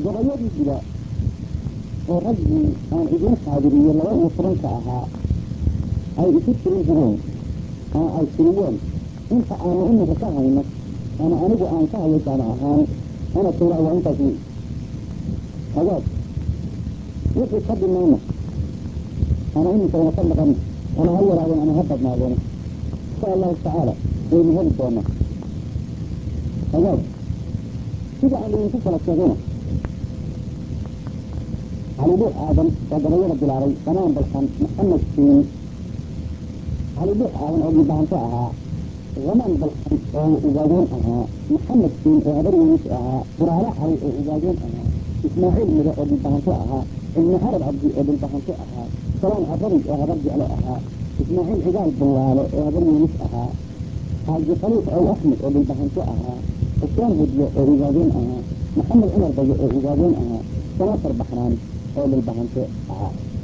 gabayadii guda oo raggii aan idiin xaadiriyey laba iyo tobanka ahaa ay isu tirin jireen ama ay tiriyeen inta aanu imika ka hayno ama anigu aan ka hayo jaama ahaan ana tuuraa waa intaas wey hagaag wixii ka dhimayna ama iminkayna ka maqan ama ha yaraadeen ama ha badnaadeen insha allahu tacaala waynu heli doonaa hagaag sida aan idinku kala sheegayna calibuux aadan oo gabayada bilaabay samaan balkan maxamed siin calibuux aadan oo dhibahanto ahaa zamaan balkan oo ugaadeen ahaa maxamed siin oo habar welis ahaa buraale cali oo ugaadeen ahaa ismaaciil mide oo dhibahanto ahaa ibni carab cabdi oo dhibahanto ahaa salaan abari oo habar jeclo ahaa ismaaciil cigaal bullaale oo habar welis ahaa xaaji khaliif ow axmed oo dhibahanto ahaa xuseen hudyo oo ugaadeen ahaa maxamed cumar bayo oo ugaadeen ahaa sanaafar baxnaan oo dhilbahante ahaa